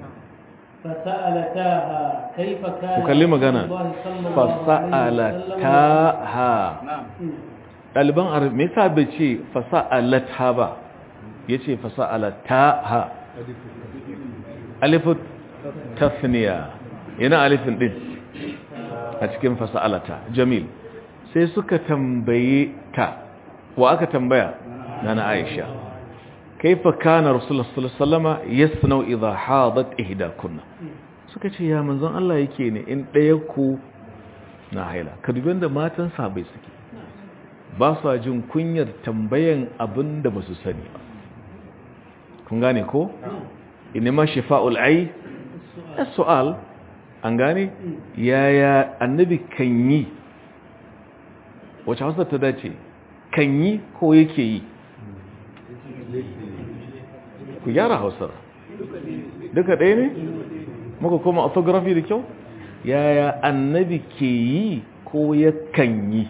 فسألتاها كيف كان وكلم magana رسول الله صلى الله عليه وسلم fasa'alataha مم. ɗaliban arabi me yasa bai ce fasa'alata ba yace fasa'alataha alifin tasniya yana alifin din a cikin fasa'alata jamil sai suka tambaye ta wa aka tambaya nana Aisha kaifa kana rasulullah sallallahu alaihi wasallama yasnau idha hadat ihdakunna suka ce ya manzon Allah yake ne in ɗaya ku na haila ka dubi da matan sabai suke ba su jin kunyar tambayan abin da ba su sani ba kun gane ko inima shifa'ul ai as-su'al an gane yaya annabi kan yi wace hausa ta dace kan yi ko yake yi ku gyara hausar duka ɗaya ne muka koma orthography da kyau yaya annabi ke yi ko yakan yi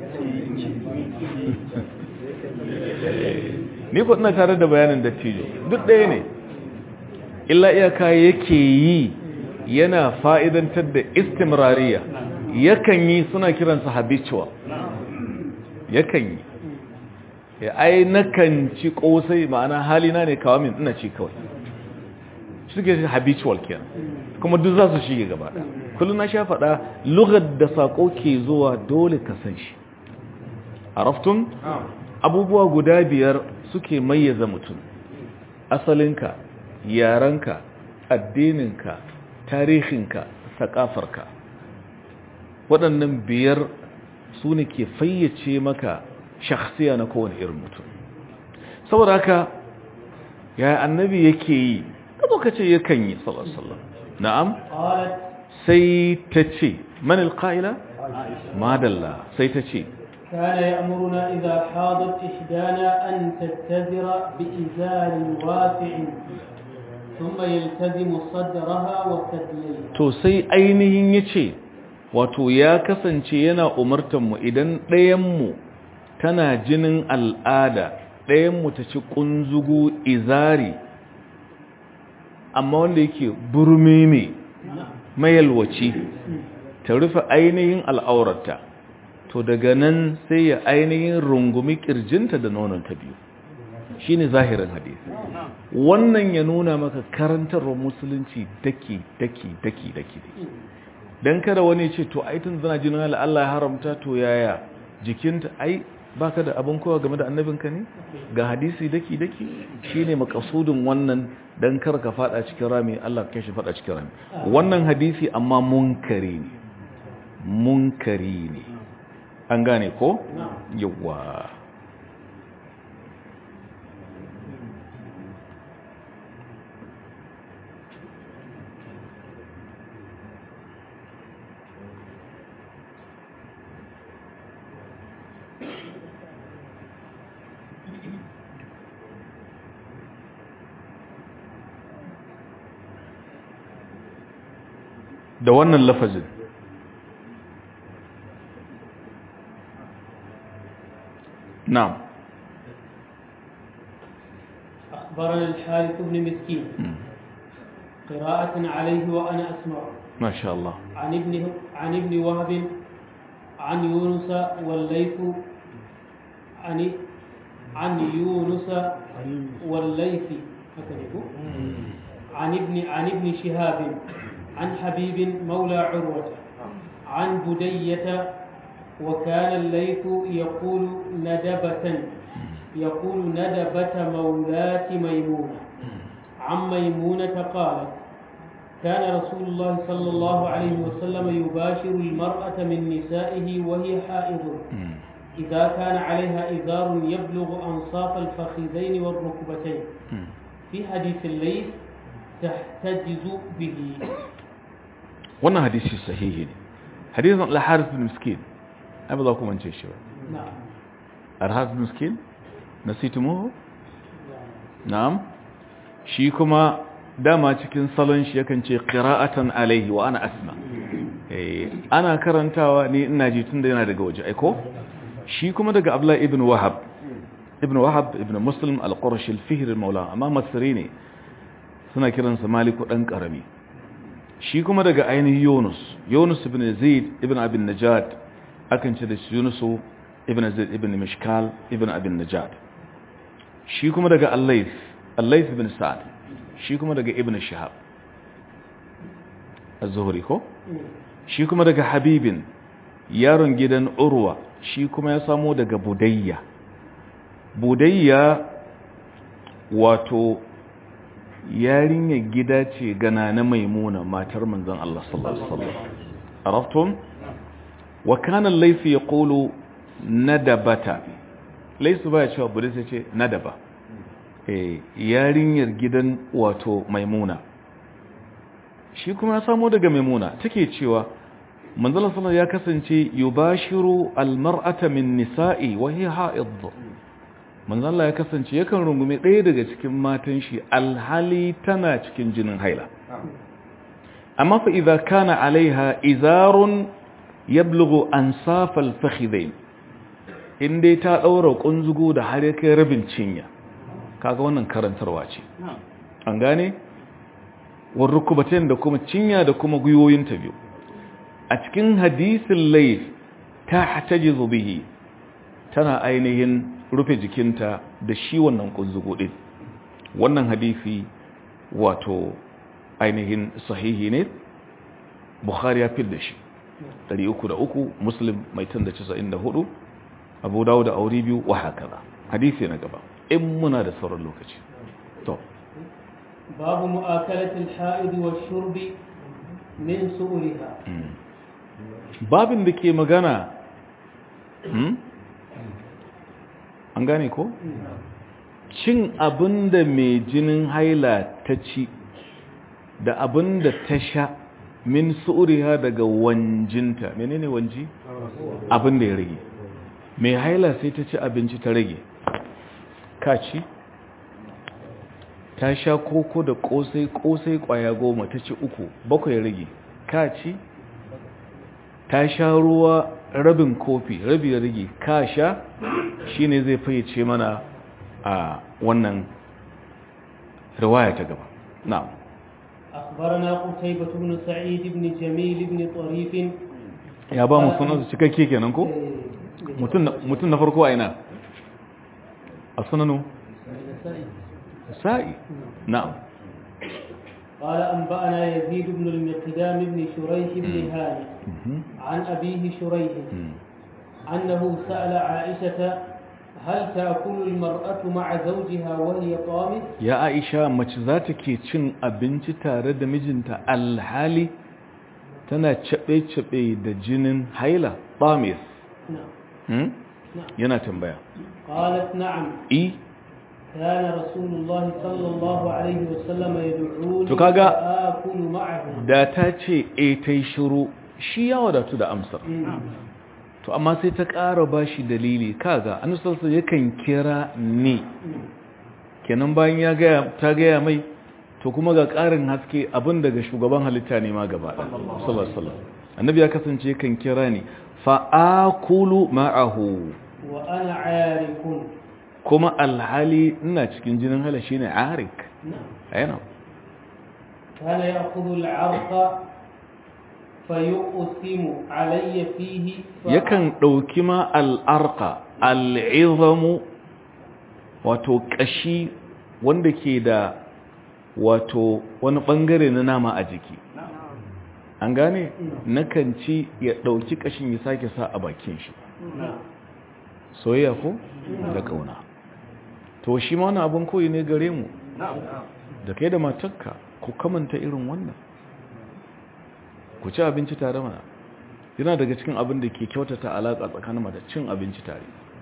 ni ku ina tare da bayanin dattijo duk ɗaya ne illa iyaka yake yi yana fa'idantar da istimrariya yakan yi suna kiransa habitual yakan yi ya ai nakan ci kosai ma'ana halina ne kawo min ina ci kawai suke shi habitual kenan kuma duk za su shige gaba da kullum na sha faɗa lugar da saƙo ke zuwa dole ka san shi araftun abubuwa guda biyar suke mayyaza mutum asalinka yarenka addininka tarihinka sakafarka waɗannan biyar su ne ke fayyace maka shakhsiya na kowane irin mutum saboda haka ya annabi yake yi kabo ka ce yakan yi sallallahu na'am قالت sai ta ce man alqaila madalla sai ta ce كان يأمرنا إذا حاضت إحدانا أن تتذر بإزار واسع ثم يلتزم صدرها وثدييها to sai ainihin yace wato ya kasance yana umartar mu idan ɗayan mu tana jinin al'ada ɗayan mu ta ci kunzugu izari amma wanda yake burmeme mayalwaci ta rufe ainihin al'aurarta to daga nan sai ya ainihin rungumi kirjinta da nononta biyu shine zahirin hadisi wannan ya nuna maka karantarwar musulunci daki daki daki daki dan kada wani ce to ai tun zana jinin Allah ya haramta to yaya jikinta ai baka da abin kowa game da annabinka ne ga hadisi daki daki shine makasudin wannan dan kar ka fada cikin rami Allah ka shi fada cikin rami wannan hadisi amma munkari ne munkari ne an gane ko yawa da wannan lafazin na'am أخبرنا الحارث بن مسكين قراءة عليه وأنا أسمع ما شاء الله عن ابن عن ابن وهب عن يونس والليث عن عن يونس والليث هكذا يقول. عن ابن عن ابن شهاب عن حبيب مولى عروة عن بدية وكان الليث يقول ندبة يقول ندبة مولاة ميمونة عن ميمونة قالت كان رسول الله صلى الله عليه وسلم يباشر المرأة من نسائه وهي حائض إذا كان عليها إزار يبلغ أنصاف الفخذين والركبتين في حديث الليث تحتجز به wannan hadisi sahihi ne hadisin al-harith bin miskin ai ba za ku mance shi ba نعم al-harith bin miskin nasitumuhu na'am shi kuma dama cikin salon shi yakan ce qira'atan alaihi wa ana asma eh ana karantawa ni ina ji tunda yana daga waje aiko shi kuma daga Abdullah ibn Wahab ibn Wahab ibn Muslim al-Qurashi al-Fihr al-Mawla amma Masri ne suna kiransa Maliku dan karami shi kuma daga ainihin Yunus Yunus ibn Zaid ibn Abin Najad akan ce da shi Yunus ibn Zaid ibn Mishkal ibn Abin Najad shi kuma daga Al-Layth Al-Layth ibn Sa'd shi kuma daga Ibn Shihab Az-Zuhri ko shi kuma daga Habibin yaron gidan Urwa shi kuma ya samo daga Budayya Budayya wato yarinyar gida ce gana na maimuna matar manzon Allah sallallahu alaihi wasallam araftum wa kana al-layth yaqulu nadabata laysu baya cewa bude sai ce nadaba eh yarinyar gidan wato maimuna shi kuma ya samo daga maimuna take cewa manzon sallallahu ya kasance yubashiru al-mar'ata min nisa'i wa hiya ha'id manzon Allah ya kasance yakan rungume ɗaya daga cikin matan shi alhali tana cikin jinin haila amma fa idza kana alaiha izarun yablughu ansaf al-fakhidain indai ta daura kunzugo da har ya kai rabin cinya kaga wannan karantarwa ce an gane war rukubatain da kuma cinya da kuma guyoyin ta biyu a cikin hadisin layf ta hatajizu bihi tana ainihin rufe jikinta da shi wannan kunzugo din wannan hadisi wato ainihin sahihi ne bukhari ya fil da shi 303 muslim mai tun da 94 abu dawo da aure biyu wa hakaza hadisi na gaba in muna da sauran lokaci to babu mu'akalatil ha'id wa shurbi min su'riha babin da ke magana an gane ko cin abin da mai jinin haila ta ci da abin da ta sha min su'uriha daga wanjinta menene wanji abin da ya rage mai haila sai ta ci abinci ta rage ka ci ta sha koko da kosai kosai kwaya goma ta ci uku bakwai ya rage ka ci ta sha ruwa rabin kofi rabi ya rage ka sha shine zai fayyace mana a wannan riwaya ta gaba na'am أخبرنا قتيبة بن سعيد بن جميل بن طريف ya ba mu sunan su cikakke kenan ko mutum na farko a ina a sunanu sa'i na'am قال أنبأنا يزيد بن المقدام بن شريح بن هاني عن أبيه شريح أنه سأل عائشة هل تأكل المرأة مع زوجها وهي طامس ya aisha mace za ta ke cin abinci tare da mijinta alhali tana caɓe-caɓe da jinin haila tamis نعم hmm? نعم yana tambaya قالت نعم i كان رسول الله صلى الله عليه وسلم يدعوني To kaga- فآكل معه da ta ce e ta yi shiru shi ya wadatu da amsar مم. to amma sai ta ƙara ba shi dalili kaga anusarsa yakan kira ni kenan bayan ya gaya ta gaya mai to kuma ga ƙarin haske abin daga shugaban halitta ne ma gaba ɗaya sallallahu alaihi wasallam annabi ya kasance kan kira ni fa akulu ma'ahu وأنا عارك kuma alhali ina cikin jinin hala shine arik نعم ayana كان يأخذ العرق فيقسم علي فيه ف- yakan ɗauki ma al'arka al'izamu wato ƙashi wanda ke da wato wani ɓangare na nama a jiki an gane nakan ci ya ɗauki ƙashin ya sake sa a bakin shi نعم soyayya ko da ƙauna to shi ma wani abin koyi ne gare mu da kai da matakka ku kamanta irin wannan ku ci abinci tare mana yana daga cikin abin da ke kyautata alaƙa tsakanin mata cin abinci tare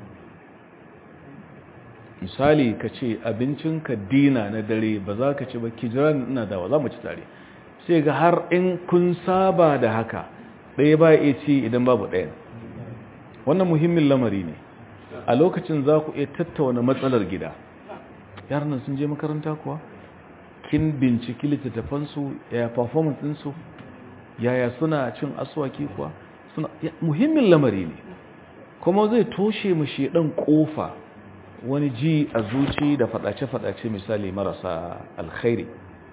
misali ka ce abincinka dina na dare ba za ka ci ba ki jira ni ina dawa za mu ci tare sai ga har in kun saba da haka ɗaya ba ya ci idan babu ɗaya wannan muhimmin lamari ne a lokacin za ku iya tattauna matsalar gida yaran nan sun je makaranta kuwa kin binciki littattafansu yaya performance ɗinsu yaya suna cin aswaki kuwa suna muhimmin lamari ne kuma zai toshe mu shedan kofa wani ji a zuci da fadace-fadace misali marasa alkhairi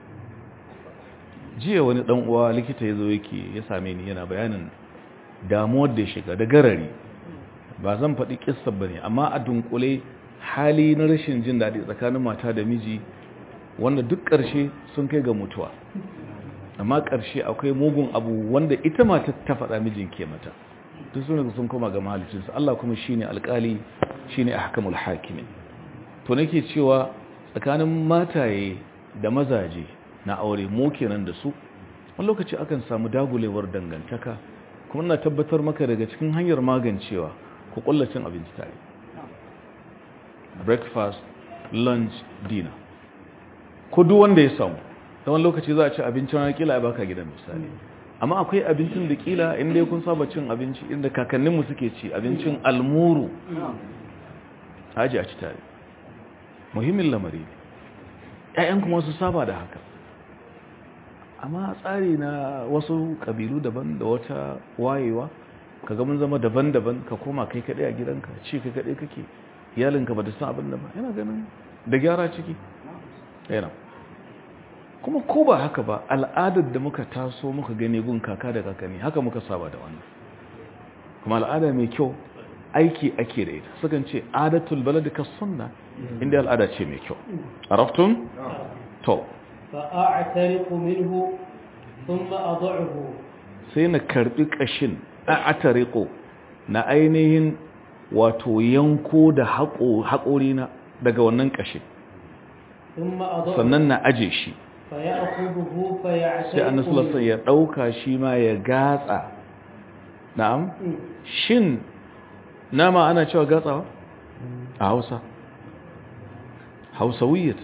jiya wani dan uwa likita ya zo yake ya same ni yana bayanin damuwar da ya shiga da garari ba zan faɗi kissar bane amma a dunkule hali na rashin jin daɗi tsakanin mata da miji wanda duk ƙarshe sun kai ga mutuwa amma ƙarshe akwai mugun abu wanda ita mata ta faɗa mijin ke mata duk sun sun koma ga mahalicinsa Allah kuma shine alƙali shine ahkamul hakimin to nake cewa tsakanin mataye da mazaje na aure mu kenan da su wani lokaci akan samu dagulewar dangantaka kuma ina tabbatar maka daga cikin hanyar magancewa ku cin abinci tare breakfast lunch dinner ko duk wanda ya samu da wani lokaci za a ci abincin ranar kila ya baka gidan misali amma akwai abincin da kila inda ya kun saba cin abinci inda kakanninmu suke ci abincin almuru haji a ci tare muhimmin lamari ne ‘ya'yan kuma su saba da haka amma tsari na wasu ƙabilu daban da wata wayewa ka mun zama daban-daban ka koma kai kaɗai a gidanka ci kai kaɗai kake iyalinka ba da san abin da ba yana ganin da gyara ciki yana kuma ko ba haka ba al'adar da muka taso muka gani gun kaka da kakanni haka muka saba da wannan kuma al'ada mai kyau aiki ake da ita sukan ce adatul balad ka sunna inda al'ada ce mai kyau araftum to فأعترق منه ثم أضعه sai na karbi kashin a'tariqu na ainihin wato yanko da haƙori na daga wannan kashin ثم أضعه sannan na aje shi فيأخذه sai annabi sallallahu alaihi ya dauka shi ma ya gatsa na'am shin nama ana cewa gatsawa a Hausa Hausawiyat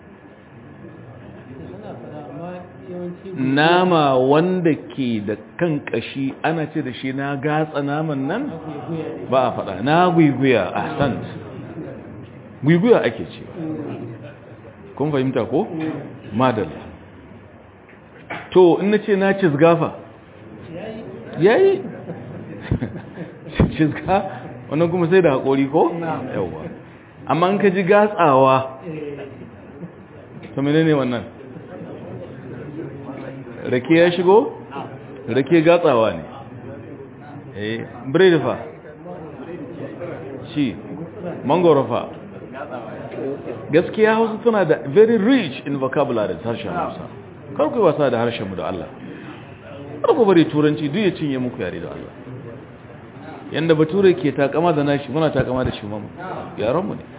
nama wanda ke da kan kashi ana ce da shi na gatsa naman nan ba a faɗa na guiguya a sant guiguya ake ce kun fahimta ko? madalla to in na ce na cizgafa yayi cizga wannan kuma sai da haƙori ko? yawa amma in ka ji gatsawa to menene wannan rake ya shigo? rake gatsawa ne eh biredi fa shi mangoro fa gaskiya hausa suna da very rich in vocabulary harshen hausa karku yi wasa da harshenmu da Allah karku bari turanci duk ya cinye muku yare da Allah yanda bature ke takama da nashi muna takama da shi mamu yaranmu ne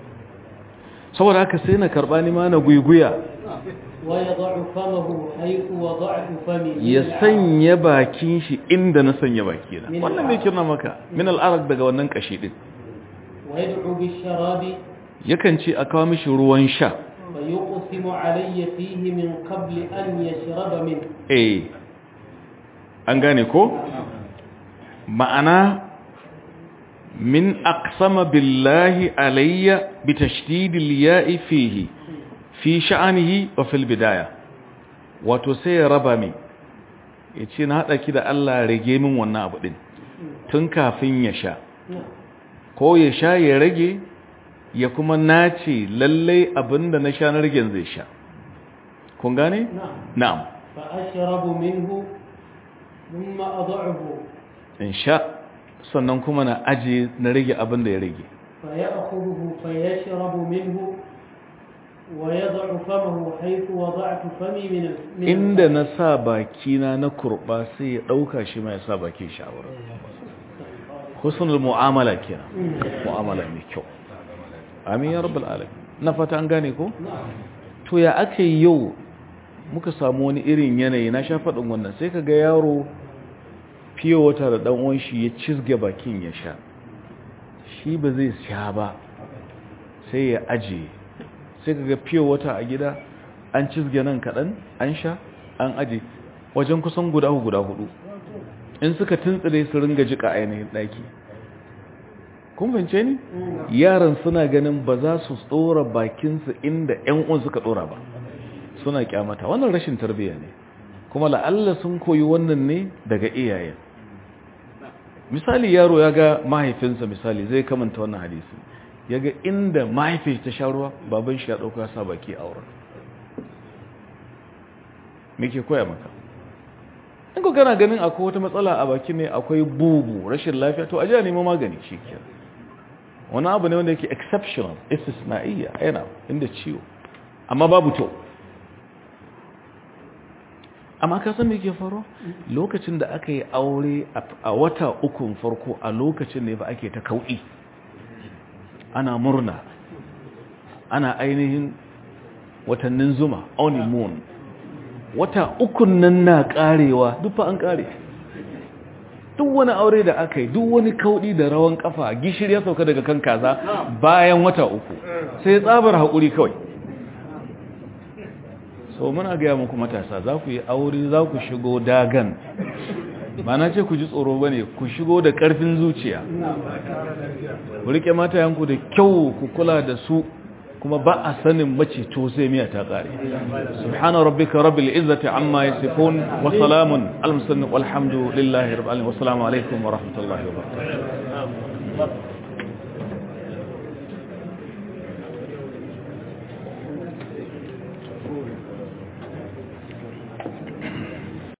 saboda haka sai na karba ni ma na guiguya ويضع فمه حيث وضعت فمي ya sanya bakin shi inda na sanya bakina wannan mai kirna maka min al'arak daga wannan kashi din ويدعو بالشراب yakan ce a kawo mishi ruwan sha فيقسم علي فيه من قبل أن يشرب منه eh an gane ko ma'ana min aqsama billahi alayya bi tashdidil ya'i fihi fi sha'anihi wa fil bidaya wato sai ya raba min yace na hada ki da Allah rage min wannan abu din tun kafin ya sha ko ya sha ya rage ya kuma nace lallai abinda na sha na ragen zai sha kun gane نعم na'am فأشرب منه ثم أضعه in sha sannan kuma na aje na rage abin da ya rage فيأخذه فيشرب منه ويضع فمه حيث وضعت فمي من ال- من inda na sa bakina na kurba sai ya dauka shi ma ya sa bakin shawara husnul mu'amala kenan mu'amala mai kyau amin ya rabbal alamin na fata an gane ko نعم to ya ake yau muka samu wani irin yanayi na sha faɗin wannan sai kaga yaro fiye wata da ɗan uwan shi ya cizge bakin ya sha shi ba zai sha ba sai ya ajiye sai kaga fiye wata a gida an cizge nan kaɗan an sha an aje wajen kusan guda guda hudu in suka tuntsire su ringa jika ainihin ɗaki kun fahimce ni yaran suna ganin ba za su tsora bakinsu inda 'yan uwan suka tsora ba suna kyamata wannan rashin tarbiyya ne kuma la'alla sun koyi wannan ne daga iyayen misali yaro ya ga mahaifinsa misali zai kamanta wannan hadisi ya ga inda mahaifin ta sha ruwa baban shi ya ɗauka sa baki a wurin me ke koya maka in ko kana ganin akwai wata matsala a baki ne akwai bugu rashin lafiya to a ji a nemo magani shi ke wani abu ne wanda yake exceptional istisna'iyya yana inda ciwo amma babu to amma ka san me ke faro lokacin da aka yi aure a wata ukun farko a lokacin ne ba ake ta kauɗi ana murna ana ainihin watannin zuma honeymoon wata ukun nan na karewa duk fa an kare duk wani aure da aka yi duk wani kaudi da rawan kafa gishiri ya sauka daga kan kaza bayan wata uku sai tsabar haƙuri kawai so muna gaya muku matasa za ku yi aure za ku shigo dagan ba na ce ku ji tsoro ba ne ku shigo da ƙarfin zuciya ku riƙe matayanku da kyau ku kula da su kuma ba a sanin mace to sai miya ta ƙare subhana rabbika rabbil izzati amma yasifun wa salamun al muslimin walhamdulillahi rabbil alamin wa assalamu alaikum wa rahmatullahi wa barakatuh